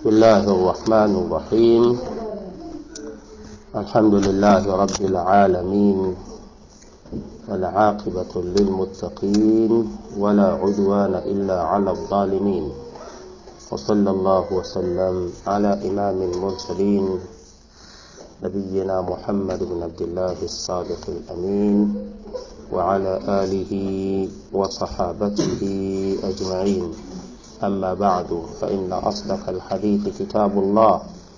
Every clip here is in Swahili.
بسم الله الرحمن الرحيم الحمد لله رب العالمين والعاقبة للمتقين ولا عدوان إلا على الظالمين وصلى الله وسلم على إمام المرسلين نبينا محمد بن عبد الله الصادق الأمين وعلى آله وصحابته أجمعين أما بعد فإن أصدق الحديث كتاب الله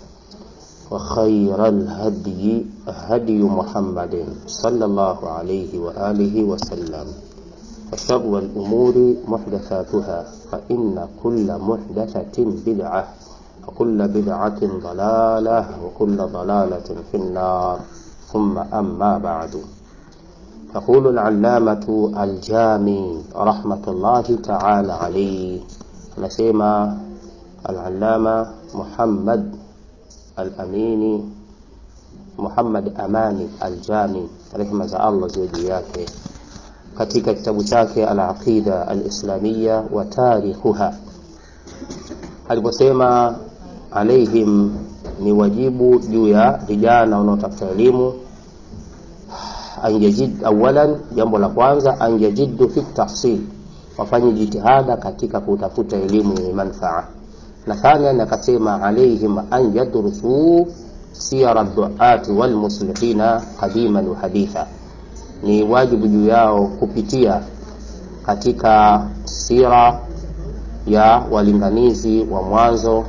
وخير الهدي هدي محمد صلى الله عليه وآله وسلم وشر الأمور محدثاتها فإن كل محدثة بدعة وكل بدعة ضلالة وكل ضلالة في النار ثم أما بعد يقول العلامة الجامي رحمة الله تعالى عليه anasema al-allama Muhammad al-Amini Muhammad Amani al-Jami rehema za Allah ziwe juu yake katika kitabu chake al-Aqida al-Islamiyya wa tarikhuha aliposema alaihim ni wajibu juu ya vijana wanaotafuta elimu anjajid awalan jambo la kwanza anjajiddu fi tahsil wafanye jitihada katika kutafuta elimu yenye manfaa na thanian akasema alaihim an yadrusu siyara duati walmuslihina qadiman wa haditha ni wajibu juu yao kupitia katika sira ya walinganizi wa mwanzo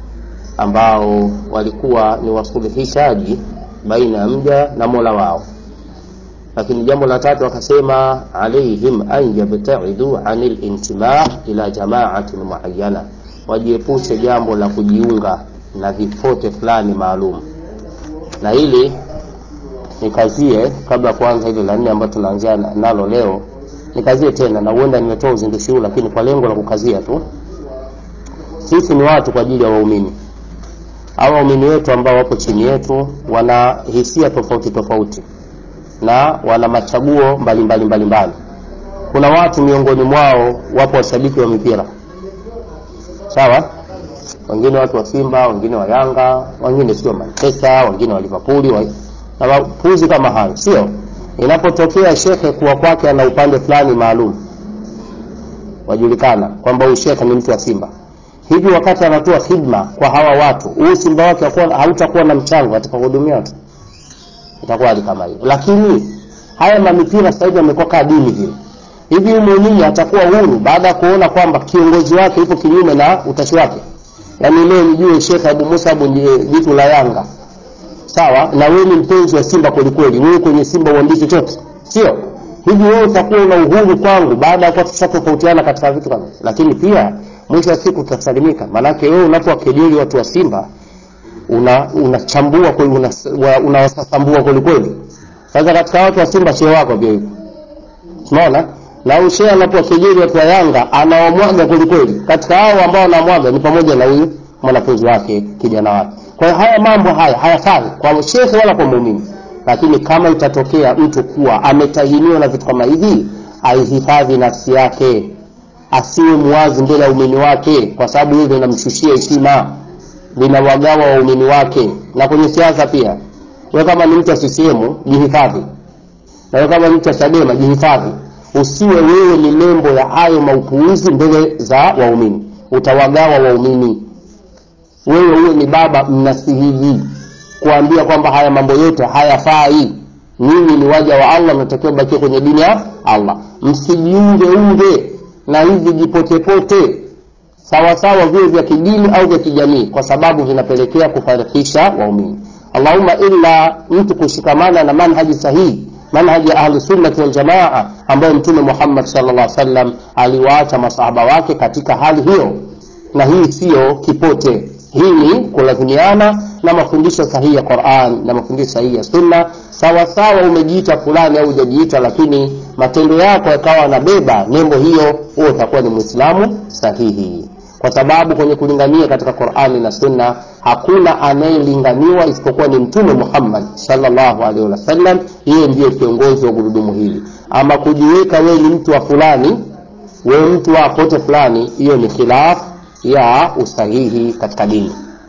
ambao walikuwa ni wasuluhishaji baina ya mja na mola wao lakini jambo la tatu akasema alaihim an yabtaidu anil intimaa ila jamaatin muayyana wajiepushe jambo la kujiunga na vipote fulani maalum na hili nikazie kabla kuanza hili la nne ambayo tunaanzia nalo leo nikazie tena na huenda nimetoa uzindushi huu lakini kwa lengo la kukazia tu sisi ni watu kwa ajili ya waumini au waumini wetu ambao wapo chini yetu wana hisia tofauti tofauti na wana machaguo mbalimbali mbalimbali kuna watu miongoni mwao wapo washabiki wa mipira sawa wengine watu wa simba wengine wa yanga wengine sio manchester wengine wa liverpool wa... na mapuzi kama hayo sio inapotokea shekhe kuwa kwake ana upande fulani maalum wajulikana kwamba huyu shekhe ni mtu wa simba hivi wakati anatoa hidma kwa hawa watu huu simba wake hautakuwa na mchango katika kuhudumia watu itakuwa hali kama hiyo lakini haya mamipira sasa hivi yamekuwa kaa dini vile hivi muumini atakuwa huru baada ya kuona kwamba kiongozi wake yupo kinyume na utashi wake yaani leo nijue Sheikh Abu Musab ndiye jitu la Yanga sawa na wewe ni mpenzi wa Simba kweli kweli wewe kwenye Simba uandike chochote sio hivi wewe utakuwa na uhuru kwangu baada ya kuwa tushatofautiana katika vitu kama lakini pia mwisho wa siku tutasalimika maanake wewe unapowakejeli watu wa Simba unachambua una kweli unawasasambua una kweli kweli sasa katika watu wa Simba shehe wako pia yuko unaona na huyu shehe anapowakejeli watu wa Yanga anawamwaga kweli kweli katika hao ambao anamwaga ni pamoja na huyu mwanafunzi wake kijana wake kwa hiyo haya mambo haya hayafai kwa shehe wala kwa muumini lakini kama itatokea mtu kuwa ametahiniwa na vitu kama hivi aihifadhi nafsi yake asiwe muwazi mbele ya umini wake kwa sababu hilo linamshushia heshima linawagawa waumini wake na kwenye siasa pia wewe kama ni mtu wa CCM jihifadhi na wewe kama ni mtu wa Chadema jihifadhi usiwe wewe ni nembo ya hayo maupuuzi mbele za waumini utawagawa waumini wewe uwe ni baba mnasihihi kuambia kwamba haya mambo yote hayafai nyinyi ni waja wa Allah mnatakiwa bakie kwenye dini ya Allah msijiunge unge na hivi jipotepote sawasawa vile vya kidini au vya kijamii kwa sababu vinapelekea kufarikisha waumini allahumma illa mtu kushikamana na manhaji sahihi manhaji ya ahlusunnati waljamaa ambayo mtume muhammad sallallahu alaihi wasallam aliwaacha masahaba wake katika hali hiyo na hii siyo kipote hii ni kulazimiana na mafundisho sahihi ya Qur'an na mafundisho sahihi ya Sunna. Sawa sawa umejiita fulani au hujajiita, lakini matendo yako yakawa yanabeba nembo hiyo, huo utakuwa ni Muislamu sahihi, kwa sababu kwenye kulingania katika Qur'ani na Sunna hakuna anayelinganiwa isipokuwa ni Mtume Muhammad sallallahu alaihi wasallam. Yeye ndiye kiongozi wa gurudumu hili. Ama kujiweka wewe ni mtu wa fulani, wewe mtu wa pote fulani, hiyo ni khilaf ya usahihi katika dini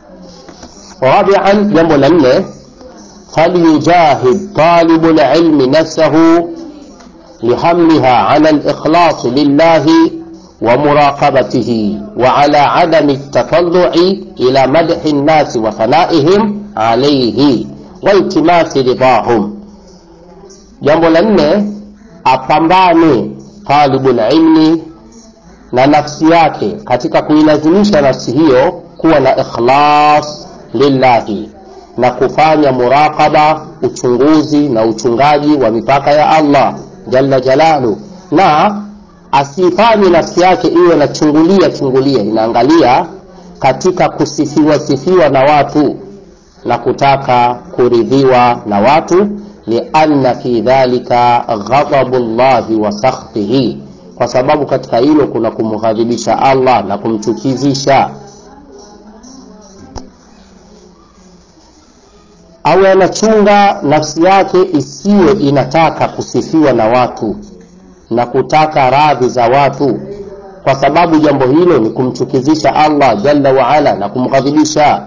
rabian jambo la nne falyujahid talibu lilmi nafsahu لحملها على الإخلاص لله ومراقبته وعلى عدم التطلع إلى مدح الناس وثنائهم عليه والتماس رضاهم jambo la nne apambane talibul ilmi na nafsi yake katika kuilazimisha nafsi hiyo kuwa na ikhlas lillahi na kufanya muraqaba uchunguzi na uchungaji wa mipaka ya allah jalla jalalu na asifanye nafsi yake iwe na chungulia chungulia inaangalia katika kusifiwa sifiwa na watu na kutaka kuridhiwa na watu lianna fi dhalika ghadabu llahi wa sakhtihi kwa sababu katika hilo kuna kumghadhibisha allah na kumchukizisha awe anachunga nafsi yake isiwe inataka kusifiwa na watu na kutaka radhi za watu kwa sababu jambo hilo ni kumchukizisha allah jalla waala na kumghadhibisha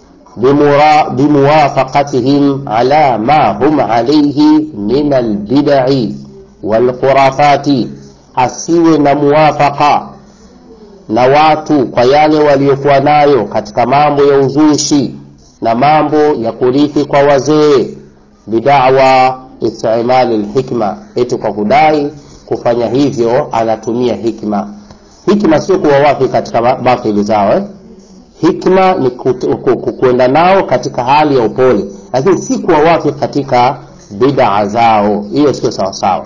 bimuwafaqatihim ala ma hum alaihi min albidai walkhurafati asiwe na muwafaqa na watu kwa yale waliokuwa nayo katika mambo ya uzushi na mambo ya kurithi kwa wazee bidawa istimali lhikma eti kwa kudai kufanya hivyo anatumia hikma hikma sio kuwa wapi katika batili zao eh? hikma ni kwenda nao katika hali ya upole lakini si kuwa wapi katika bidaa zao hiyo sio sawasawa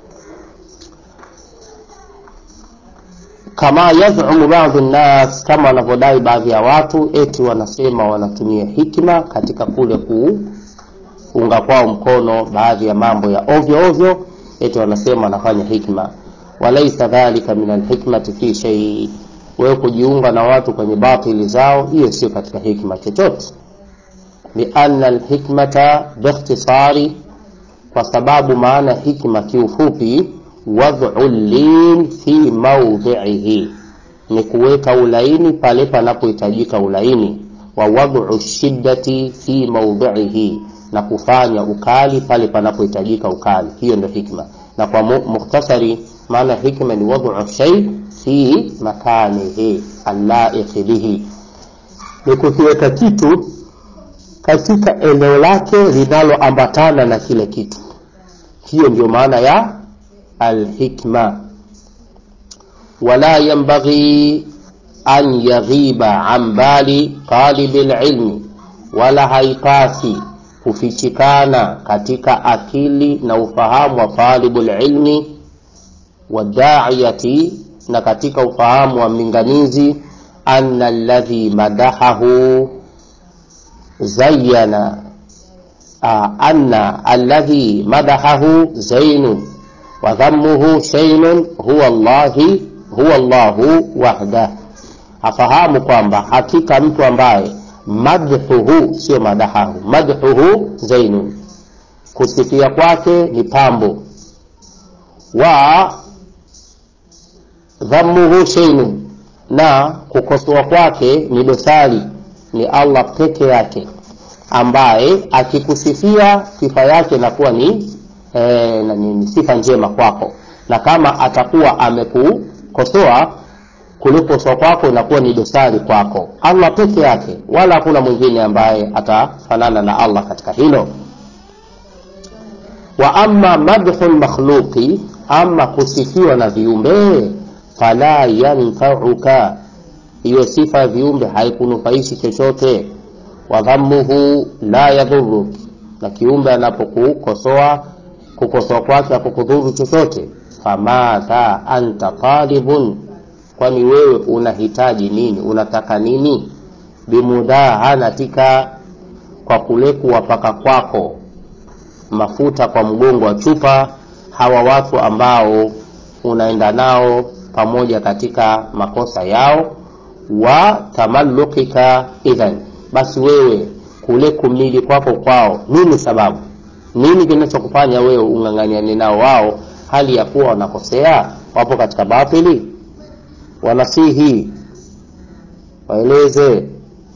kama yazumu baadhi nnas kama wanavyodai baadhi ya watu eti wanasema wanatumia hikma katika kule kuunga kwao mkono baadhi ya mambo ya ovyo ovyo eti wanasema wanafanya hikma walaisa dhalika min alhikmati fi shei wewe kujiunga na watu kwenye batili zao hiyo sio katika hikma chochote lianna alhikmata biikhtisari kwa sababu maana hikma kiufupi wadhu lin fi maudhiihi ni kuweka ulaini pale panapohitajika ulaini wa wadhu shiddati fi maudhiihi na kufanya ukali pale panapohitajika ukali hiyo ndio hikma na kwa mukhtasari maana hikma ni wadhu shay fi makanihi allaiqi bihi ni kukiweka kitu katika eneo lake linaloambatana na kile kitu hiyo ndio maana ya alhikma wala yanbaghi an yaghiba an bali talibi lilmi wala haipasi kufichikana katika akili na ufahamu wa talibu lilmi wadaiyati na katika ufahamu wa mlinganizi anna alladhi madahahu zayyana anna alladhi madahahu zainun wa dhammuhu shaynun huwa Allahi huwa Allahu wahdah, afahamu kwamba hakika mtu ambaye madhuhu sio madahahu, madhuhu zainun, kusifia kwake ni pambo, wa dhammuhu shaynun, na kukosoa kwake ni dosari, ni Allah peke yake ambaye akikusifia sifa yake inakuwa ni, e, ni sifa njema kwako, na kama atakuwa amekukosoa kulikosoa kwako inakuwa ni dosari kwako. Allah peke yake, wala hakuna mwingine ambaye atafanana na Allah katika hilo. Wa amma madhu makhluqi, ama kusifiwa na viumbe, fala yanfauka, hiyo sifa ya viumbe haikunufaishi chochote wa dhammuhu la yadhuruk, na kiumbe anapokukosoa kukosoa kwake hakukudhuru chochote. Famadha anta talibun, kwani wewe unahitaji nini? Unataka nini? Bimudahanatika, kwa kule kuwapaka kwako mafuta kwa mgongo wa chupa hawa watu ambao unaenda nao pamoja katika makosa yao, wa tamallukika idhan basi wewe kule kumili kwako kwao, nini sababu? Nini kinachokufanya wewe ung'ang'aniane nao wao, hali ya kuwa wanakosea, wapo katika batili? Wanasihi, waeleze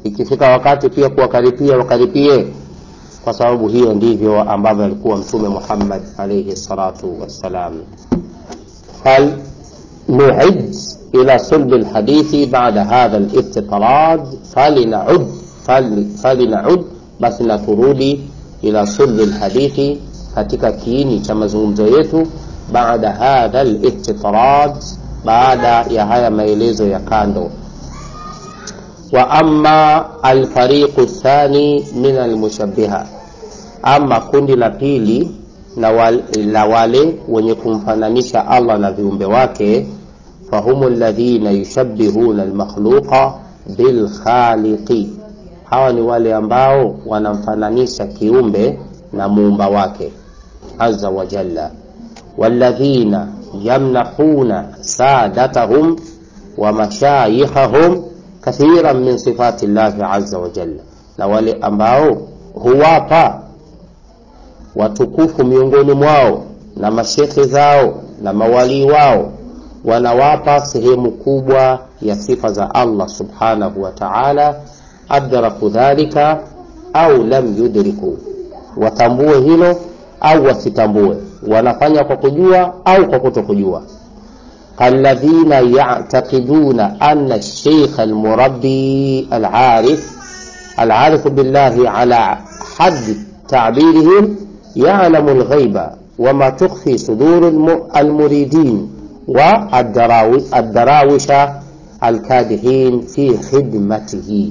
ikifika wakati pia kuwakaripia wakaripie kwa sababu hiyo ndivyo ambavyo alikuwa mtume muhammad alaihi salatu wassalam hal nuid ila sulbi lhadithi bada hadha liftitarad falinaud falinaud basi na turudi ila sulbi lhadithi katika kiini cha mazungumzo yetu baada hadha liftitarad baada ya haya maelezo ya kando wa ama alfariqu thani min almushabiha ama kundi la pili na wale, la wale wenye kumfananisha allah na viumbe wake fahumu ladhina yushabihuna almakhluqa bilkhaliqi hawa ni wale ambao wanamfananisha kiumbe na muumba wake aza wajalla waladhina yamnahuna sadatahum wa mashayikhahum kathiran min sifati llahi aza wajalla na wale ambao huwapa watukufu miongoni mwao na mashekhe zao na mawalii wao wanawapa sehemu kubwa ya sifa za allah subhanahu wa taala adraku dhalika au lam yudriku watambue hilo au wasitambue wanafanya kwa kujua au kwa kuto kujua كالذين يعتقدون أن الشيخ المربي العارف العارف بالله على حد تعبيرهم يعلم الغيب وما تخفي صدور المريدين والدراوش الكادحين في خدمته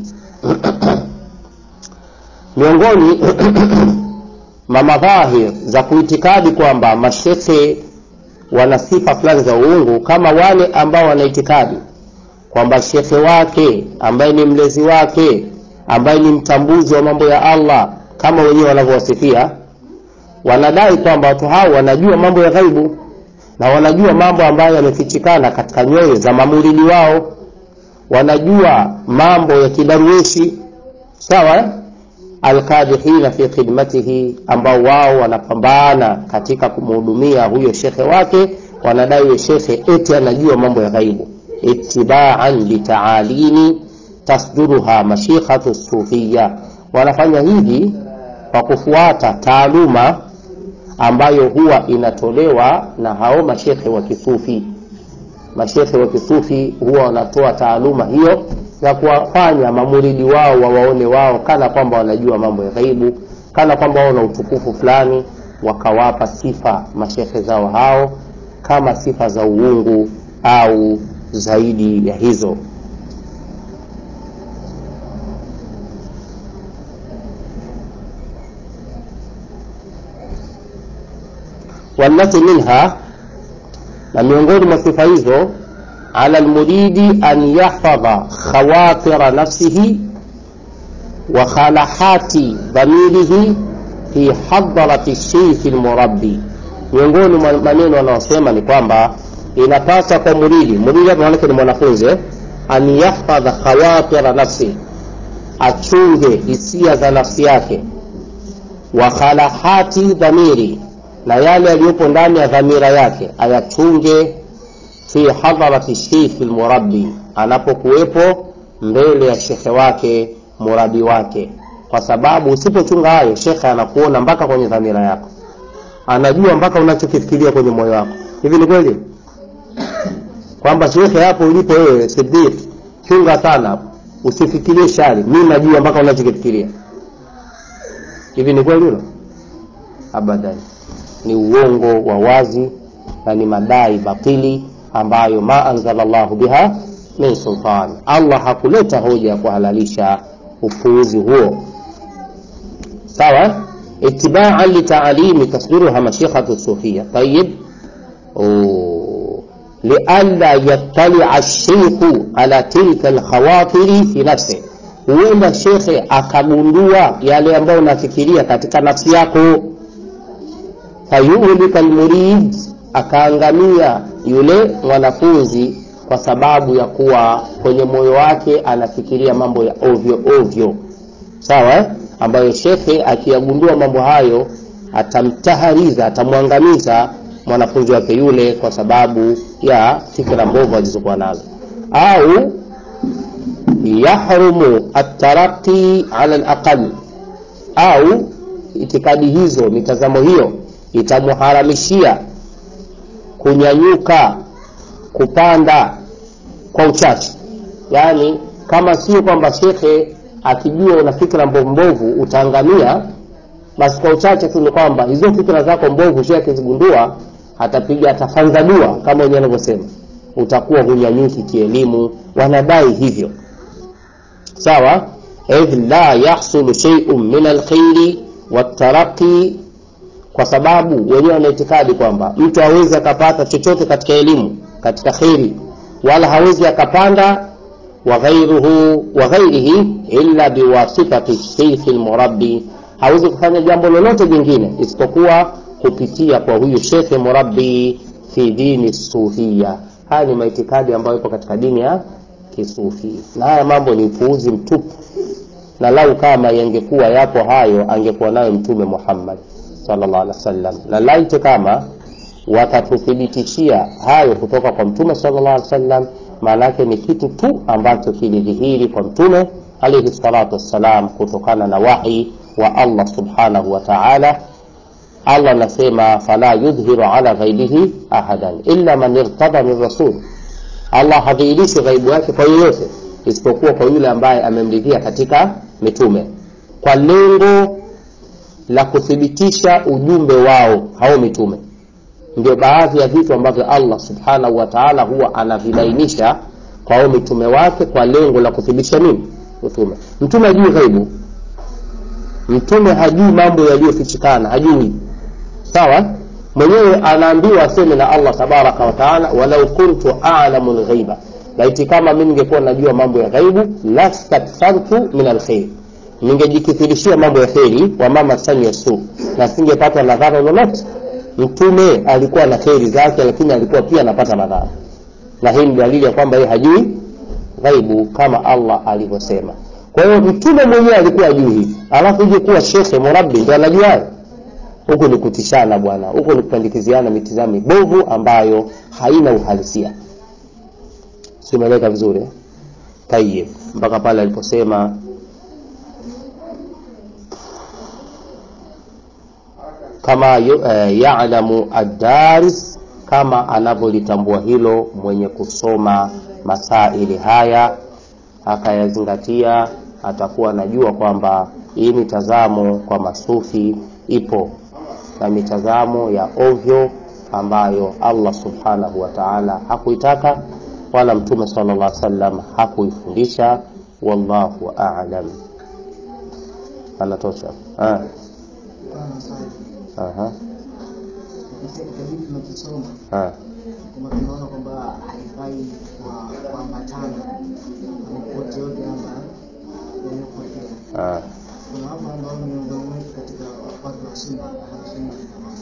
miongoni mwa madhahir za kuitikadi kwamba mashekhe wana sifa fulani za uungu kama wale ambao wanaitikadi kwamba shekhe wake ambaye ni mlezi wake ambaye ni mtambuzi wa mambo ya allah kama wenyewe wanavyowasifia wanadai kwamba watu hao wanajua mambo ya ghaibu na wanajua mambo ambayo yamefichikana katika nyoyo za mamuridi wao wanajua mambo ya kidarueshi sawa alkadihina fi khidmatihi ambao wao wanapambana katika kumhudumia huyo shekhe wake wanadai huyo shekhe eti anajua mambo ya ghaibu itibaan litaalimi tasduruha mashikhatu sufiya wanafanya hivi kwa kufuata taaluma ambayo huwa inatolewa na hao mashekhe wa kisufi mashekhe wa kisufi huwa wanatoa taaluma hiyo ya kuwafanya mamuridi wao wawaone wao kana kwamba wanajua mambo ya ghaibu kana kwamba wao na utukufu fulani wakawapa sifa mashekhe zao hao kama sifa za uungu au zaidi ya hizo والتي منها na miongoni mwa sifa hizo ala lmuridi an yahfadha khawatira nafsihi wa khalahati dhamirihi fi hadarati sheikhi lmurabbi miongoni mwa maneno wanaosema ni kwamba inapasa kwa muridi muridi hapa maanake ni mwanafunzi an yahfadha khawatira nafsihi achunge hisia za nafsi yake wa khalahati dhamiri na yale yaliyopo ndani ya dhamira yake ayachunge fi hadharati sheikhi lmurabbi anapokuwepo mbele ya shekhe wake murabi wake kwa sababu usipochunga hayo shekhe anakuona mpaka kwenye dhamira yako anajua mpaka unachokifikiria kwenye moyo wako hivi ni kweli kwamba shekhe hapo ulipo wewe sidik chunga sana hapo usifikirie shari mi najua mpaka unachokifikiria hivi ni kweli hilo abadan ni uongo wa wazi na ni madai batili ambayo ma anzala llahu biha min sultan allah hakuleta hoja ya kuhalalisha upuuzi huo sawa itibaan litaalimi tasdiruha mashikhatu sufia tayib lialla yattalia lsheikhu ala tilka lkhawatiri fi nafsi huenda shekhe akagundua yale ambayo unafikiria katika nafsi yako fayuhlika lmurid akaangamia yule mwanafunzi kwa sababu ya kuwa kwenye moyo wake anafikiria mambo ya ovyo ovyo sawa ambayo shekhe akiyagundua mambo hayo atamtahariza atamwangamiza mwanafunzi wake yule kwa sababu ya fikra mbovu alizokuwa nazo au yahrumu ataraqi ala alaqal au itikadi hizo mitazamo hiyo itamuharamishia kunyanyuka kupanda kwa uchache yaani kama sio kwamba shekhe akijua una fikra mbovu mbovu utaangamia basi kwa uchache tu ni kwamba hizo fikra zako mbovu shekhe akizigundua atapiga atafanza dua kama wenyewe anavyosema utakuwa hunyanyuki kielimu wanadai hivyo sawa idh la yahsulu sheiun min alkhairi wataraqi kwa sababu wenyewe wanaitikadi kwamba mtu hawezi akapata chochote katika elimu katika kheri wala hawezi akapanda waghairuhu waghairihi illa biwasitati sheikhi lmurabbi hawezi kufanya jambo lolote jingine isipokuwa kupitia kwa huyu shekhe murabbi fi dini sufia haya ni maitikadi ambayo ipo katika dini ya kisufi na haya mambo ni upuuzi mtupu na lau kama yangekuwa yapo hayo angekuwa nayo mtume muhammad sallallahu alaihi wasallam na laiti kama watatuthibitishia hayo kutoka kwa mtume sallallahu alaihi wasallam maana yake ni kitu tu ambacho kilidhihiri kwa mtume alaihi salatu wassalam kutokana na wahi wa allah subhanahu wa taala allah anasema fala yudhiru ala ghaibihi ahadan illa man irtada min rasul allah hadhihirishi ghaibu yake kwa yoyote isipokuwa kwa yule ambaye amemridhia katika mitume kwa lengo la kuthibitisha ujumbe wao hao mitume ndio baadhi ya vitu ambavyo allah subhanahu wa taala huwa anavilainisha kwa hao mitume wake kwa lengo la kuthibitisha nini utume mtume hajui ghaibu mtume hajui mambo yaliyofichikana hajui sawa mwenyewe anaambiwa aseme na allah tabaraka wataala walau kuntu alamu lghaiba laiti kama mi ningekuwa najua mambo ya ghaibu lastakthartu min alkhair ningejikithirishia mambo ya kheri wamama sani ya su na singepata madhara lolote mtume alikuwa na kheri zake lakini alikuwa pia anapata madhara na hii ni dalili ya kwamba yeye hajui ghaibu kama allah alivyosema kwa hiyo mtume mwenyewe alikuwa ajui hivi alafu uje kuwa shekhe murabbi ndo anajua hayo huku ni kutishana bwana huku ni kupandikiziana mitizamo mibovu ambayo haina uhalisia simeleka vizuri eh? tayib mpaka pale aliposema kama uh, yalamu addaris kama anavyolitambua hilo mwenye kusoma masaili haya akayazingatia atakuwa anajua kwamba hii mitazamo kwa masufi ipo na mitazamo ya ovyo ambayo allah subhanahu wa taala hakuitaka wala mtume sala llah salam hakuifundisha wallahu alam anatosha ah. Aha. kitabu tunachosoma Ah. kwamba tunaona kwamba haifai kwa kuambatana popote yote hapa yanayopotea. Ah. Kuna wapo ambao ni miongoni mwetu katika watu wa sunna sunna jamaa.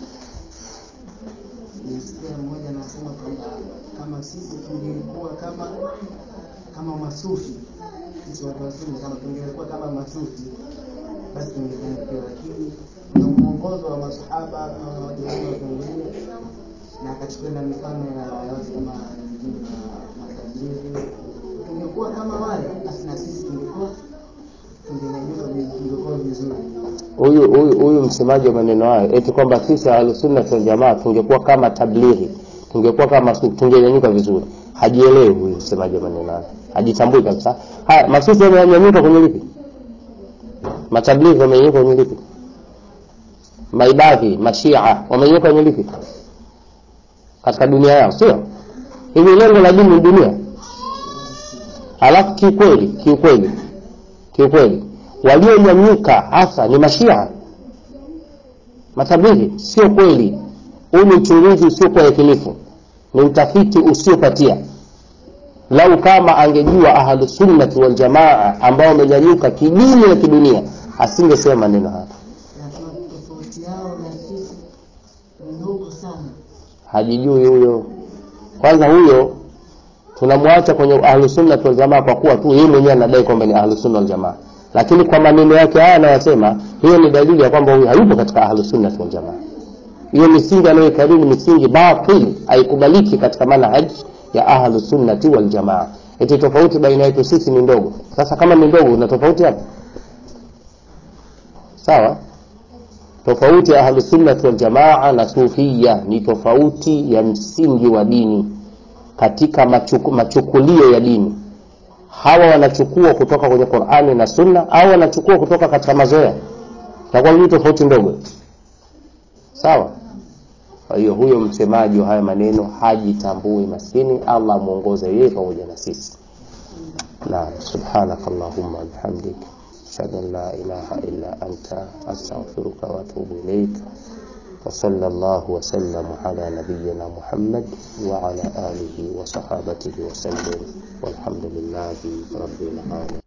Nisikia mmoja anasema kwamba kama sisi tungekuwa kama kama masufi sisi watu wa sunna kama tungekuwa kama masufi basi tungefanikiwa, lakini kuna mwongozo wa masahaba na wajawema watu wengine na akachukua na mifano ya ya watu kama wengine na matajiri. Tungekuwa kama wale, basi na sisi tungekuwa tungenyanyuka vi- tungekuwa vizuri. huyu huyu huyu msemaji wa maneno hayo eti kwamba sisi ahlusunna wal jamaa tungekuwa kama tablighi tungekuwa kama su- tungenyanyuka vizuri hajielewi huyu msemaji wa maneno hayo hajitambui kabisa haya masufi wamenyanyuka kwenye lipi matablighi wamenyanyuka kwenye lipi maibadhi mashia wamenyanyuka kwenye lipi katika dunia yao sio hivi lengo la dini ni dunia alafu kiukweli kiukweli kiukweli walionyanyuka hasa ni mashia matablighi sio kweli huu ni uchunguzi usiokuwa yakinifu ni utafiti usiopatia lau kama angejua ahlusunnati waljamaa ambao wamenyanyuka kidini na kidunia asingesema maneno haya Lakini tofauti yao na sisi ni ndogo sana. hajijui huyo kwanza huyo tunamwacha kwenye ahlusunnati waljamaa kwa kuwa tu yeye mwenyewe anadai kwamba ni ahlusunna waljamaa lakini kwa maneno yake haya anayosema hiyo ni dalili ya kwamba huyu hayupo katika ahlusunnati waljamaa hiyo misingi anayoikariri ni misingi batil haikubaliki katika manhaj ya ahlusunnati waljamaa eti tofauti baina yetu sisi ni ndogo sasa kama ni ndogo una tofauti hapo sawa tofauti ya ahlusunnati waljamaa na sufia ni tofauti ya msingi wa dini katika machuku, machukulio ya dini hawa wanachukua kutoka kwenye qurani na sunna au wanachukua kutoka katika mazoea takuwa hii tofauti ndogo sawa kwa hiyo huyo msemaji wa haya maneno hajitambui maskini allah amwongoze yeye pamoja na sisi naam subhanaka allahumma bihamdik ashhadu an la ilaha illa anta astaghfiruka wa atubu ilaik وصلى الله وسلم على نبينا محمد وعلى آله وصحابته وسلم والحمد لله رب العالمين